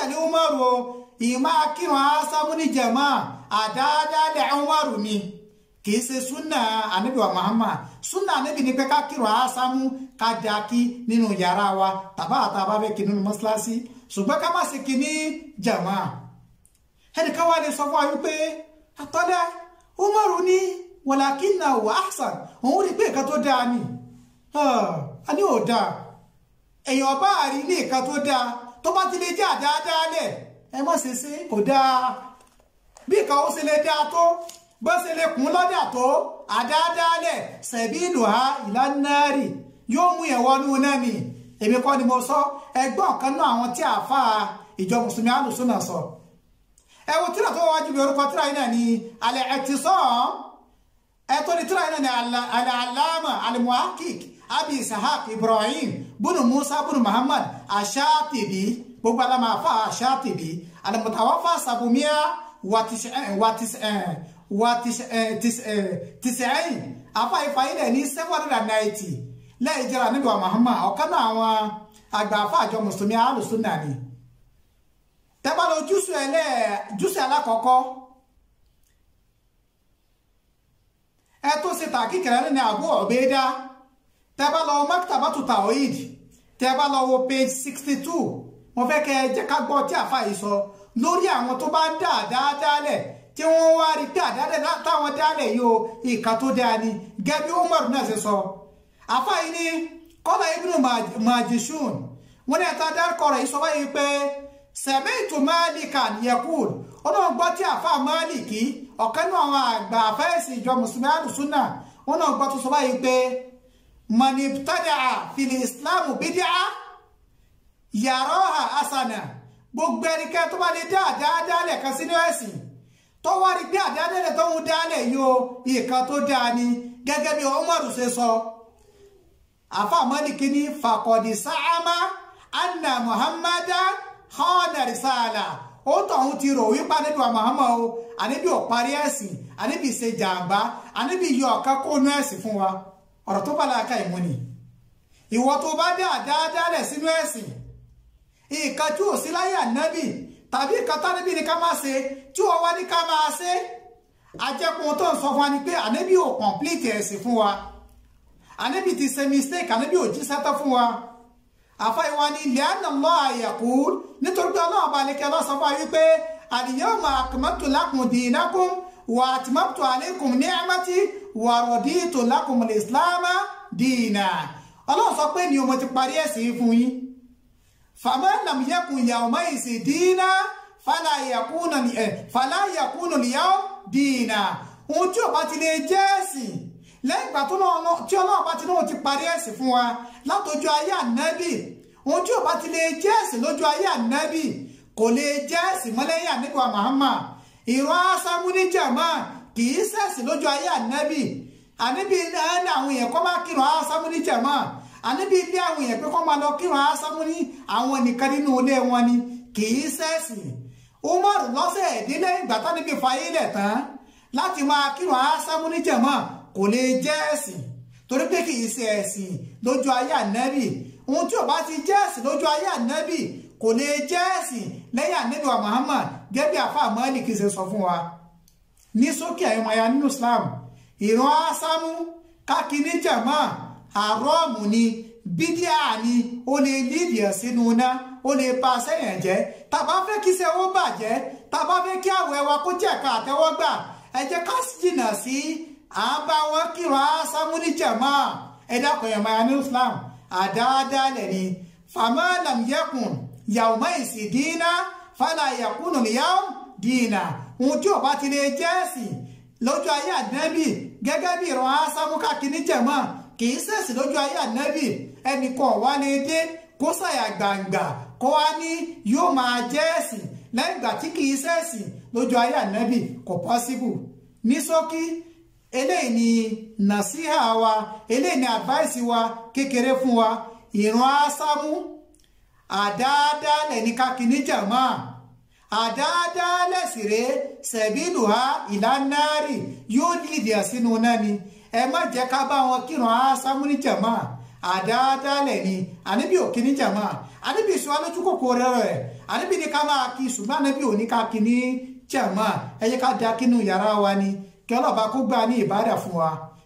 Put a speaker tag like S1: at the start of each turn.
S1: tẹ̀lé umaru o ìmá kírun ásámú ní jẹ̀mọ́ àdáadáalẹ̀ umaru ni kìí ṣe súnà ànábì wa muhammad súnà ànábì ni pé ká kírun ásámú ká dá kí nínú yàrá wa tàbá àtàbá fẹ́ kí nínú mọ́ṣáláṣí ṣùgbọ́n ká má ṣe kí ní jẹ̀mọ́ ẹnìkan wá lè sọ fún wa wípé àtọ́lá umaru ní wàlàkínà wà áṣàn òun rí pé nǹkan tó dáa ni a ní ò dáa èèyàn bá rí ní nǹkan tó dáa tó bá ti lè jẹ́ àdáadáa lẹ̀ ẹ má ṣe ṣe kò dáa bí nǹkan ó ṣe lè dáa tó bó ṣe lè kún lọ́dà tó àdáadáa lẹ̀ ṣẹ̀bí ìlú ha ìlànàárì yóò mú yẹn wọnú náà ni èmi kọ́ ni mo sọ ẹgbọ́n kan náà àwọn tí àáfà ìjọ mùsùlùmí alùsùnà sọ ẹ wo tíra tó wájú bí orúkọ tíra yìí náà ni alẹ́ ẹ̀ ti sọ́ọ̀ ẹ̀tọ́ ni tíra yìí náà ni alàlámà alimuhakik abi isahak ibrahim bunu musa bunu muhammad ashatibi gbogbo alama afa ashatibi alimutawafa sabumiya watisẹ̀ẹ́yìn afa ifayilẹ̀ ní seven hundred and ninety lẹ́yìn jẹ́ra níbi wa muhammad ọ̀kan náà àwọn àgbà afa àjọ mùsùlùmí alùsùnà ni tẹ́bàlọ́ jùsù alákọ̀ọ́kọ́ ẹ tó ṣe tàkì kẹrẹ ní Abu Ubaida tẹ́ bá lọ Maktabatu Tawhid tẹ́ bá lọ wo page sixty two mo fẹ́ kẹ́ ẹ jẹ́ ká gbọ́ tí àfa yìí sọ lórí àwọn tó bá ń dá àdáadáalẹ̀ tí wọ́n wá rí pé àdáadáa táwọn dálẹ̀ yìí o ìka tó dáa ni gẹ́bí Umar náà ṣe sọ àfa yìí ni kọ́lá Ibnu Majishun wọ́n ní ẹ̀ta dárúkọ rẹ̀ yìí sọ báyìí pé sami'tu Malikan yaqul ọlọ́run gbọ́ tí àfa Maliki ọ̀kan náà àwọn àgbà àfẹ́ẹ̀sì ìjọ mùsùlùmí àlùsùnà wọn náà gbọ́ tó sọ báyìí pé manibtada fìlì islam bídíà yaraha asana gbogbo ẹnikẹ́ni tó bá lè dá àdáadáalẹ̀ kan sínú ẹ̀sìn tó wá rí pé àdáadáalẹ̀ tó ń dálẹ̀ yóò ìkan tó dáa ni gẹ́gẹ́ bí Umaru ṣe sọ àfa Maliki ní fàkọ̀dì sáàmà anna muhammadan khana risala ó tọ̀hún ti rò wípé níbi wa Muhammad o àníbi ò parí ẹ̀sìn àníbi ṣe jàǹbá àníbi yọ ọ̀kan kó nú ẹ̀sìn fún wa ọ̀rọ̀ tó bá láàka ìmú ni ìwọ tó bá dé àdáadáalẹ̀ sínú ẹ̀sìn nǹkan tí ò sí láyé ànábì tàbí nǹkan tánábì ní ká máa ṣe tí wọ́n wá ní ká máa ṣe ajẹ́kùn tó ń sọ fún wa ni pé ànábì ò complete ẹ̀sìn fún wa ànábì ti ṣe mistake ànábì ò jí sẹ́tọ́ fún wa àfáìwá ní li'anna Allah yaqul nítorí pé ọlọ́run bá lè kẹ́ lọ́sọ fún wa wípé al-yawma akmaltu lakum dinakum wa atmamtu alaykum ni'mati wa raditu lakum al-islama dina ọlọ́run sọ pé ní o mo ti parí ẹ̀sìn fún yín faman lam yakun yawma'izin dina fala yakuna fala yakunu al-yawm dina ohun tí ò bá ti lè jẹ́ ẹ̀sìn lẹ́yìn ìgbà tí ọlọ́run bá ti náà ti parí ẹ̀sìn fún wa látọjú ayé ànábì ohun tí ò bá ti lè jẹ́ ẹ̀sìn lójú ayé ànábì kò lè jẹ́ ẹ̀sìn mọ́lẹ́yìn ànábì wa Muhammad ìran asámú ní jàmá kì í ṣẹ̀sìn lójú ayé ànábì ànábì ní àwọn èèyàn kọ́ máa kírun asámú ní jàmá ànábì ilé àwọn èèyàn pé kọ́ máa lọ kírun asámú ní àwọn nìkan nínú ilé wọn ni kì í ṣẹ̀sìn Umar lọ́sẹ̀ ìdílé ìgbà táníbi fayé lẹ̀ tán láti máa kírun asámú ní jàmá kò lè jẹ́ ẹ̀sìn torí pé kì í ṣe ẹ̀sìn lójú ayé ànábì ohun tí ò bá ti jẹ́ ẹ̀sìn lójú ayé ànábì kò lè jẹ́ ẹ̀sìn lẹ́yìn ànábì wa Muhammad gẹ́gẹ́ àfa àmọ́lì kì í ṣe sọ fún wa ní sókè àyẹ̀mọ̀ ya nínú Islam ìran ásámú kákiní jàmá àrọ́ọ̀mù ni bídíà ni ó lè lídìí ẹ̀ sínú iná ó lè ba sẹ́yìn jẹ́ tàbá fẹ́ kí iṣẹ́ ó bàjẹ́ tàbá fẹ́ kí àwẹ̀ wa kó jẹ́ ẹ̀ka àtẹ́wọ́gbà ẹ jẹ́ ká jìnnà sí à ń bá wọn kírun ásámú ní jàmá ẹ dákun ẹ̀mọ̀ ya ní Islam àdáadáalẹ̀ ni fama lam yakun yawma isi dina fala yakunu liyawm dina ohun tí ò bá ti lè jẹ́ ẹ̀sìn lójú ayé ànábì gẹ́gẹ́ bí ìran ásámú káàkiri jẹ̀mọ́ kì í ṣẹ̀sìn lójú ayé ànábì ẹnìkan wá lè dé kó ṣàyà gbàǹgbà kó wá ní yóò máa jẹ́ ẹ̀sìn lẹ́yìn ìgbà tí kì í ṣẹ̀sìn lójú ayé ànábì kò pọ́síbù ní ṣókí eléyìí ni nàṣíhà wa eléyìí ni advice wa kékeré fún wa ìran ásámú àdáadáalẹ̀ ní kákiní jàmá àdáadáalẹ̀ síré sẹ̀bílùhá ìlànàárì yóò lìdí sínú náà ni ẹ má jẹ́ ká bá wọn kírun ásámú ní jàmá àdáadáalẹ̀ ni àníbi ò kíní jàmá àníbi sọ alójú kòkòrò rẹ̀ àníbi ní ká máa kí ṣùgbọ́n àníbi ò ní ká kíní jàmá ẹ jẹ́ ká da kínú yàrá wa ni kí ọlọ́ba kó gbà ní ìbádà fún wa